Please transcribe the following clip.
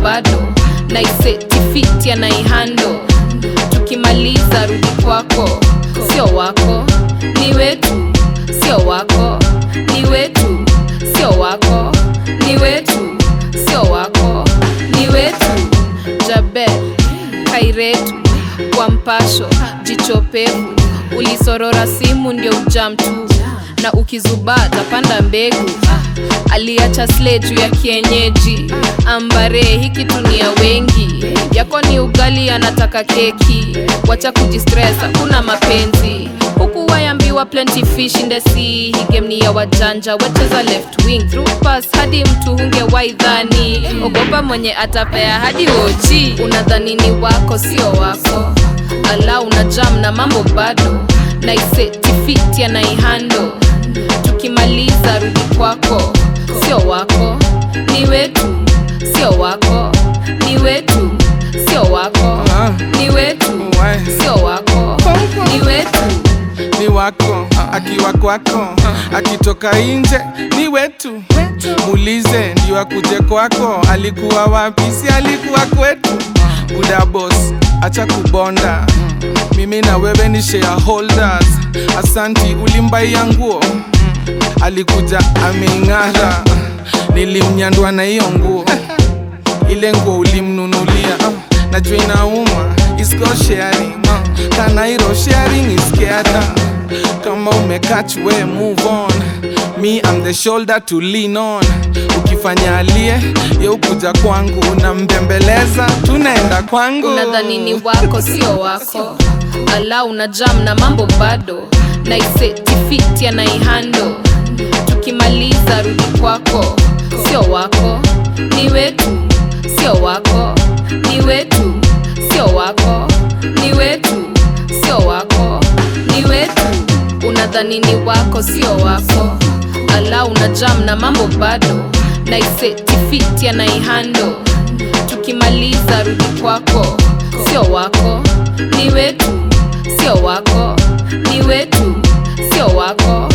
bado naisetifiti anaihando tukimaliza rudi kwako sio wako ni wetu sio wako ni wetu sio wako ni wetu sio wako ni wetu jabe kairetu kwa mpasho jichopevu ulisorora simu ndio ujam tu na ukizubaa tapanda mbegu ah, aliacha sle juu ya kienyeji ambare hiki tunia wengi yako ni ugali anataka keki wacha kujistress hakuna mapenzi huku wayambiwa plenty fish in the sea hii game ni ya wajanja wacheza left wing through pass hadi mtu hunge waidhani ogopa mwenye atapea hadi oji unadhani ni wako sio wako ala una jam na mambo bado naisetifiti anaihando tukimaliza rudi kwako sio wako ni wetu sio wako ni wetu sio wako Ah, ni wetu why? sio wako ni wetu ni wako akiwa kwako akitoka nje ni wetu muulize ndio akuje kwako alikuwa wapi si alikuwa kwetu buda boss acha kubonda mimi na wewe ni shareholders asanti ulimbaia nguo alikuja ameing'ara nilimnyandwa na hiyo nguo ile nguo ulimnunulia ah, najua inauma is called sharing ah, kanairo sharing is caring kama umekach we move on me I'm the shoulder to lean on ukifanya alie ye ukuja kwangu unambembeleza tunaenda kwangu unadhani ni wako sio wako ala una jam na mambo bado naisetifiti anaihando tukimaliza rudi kwako sio wako ni wetu sio wako ni wetu sio wako ni wetu sio wako ni wetu unadhani ni wako sio wako ala una jam na mambo bado naisetifiti anaihando tukimaliza rudi kwako sio wako ni wetu sio wako ni wetu sio wako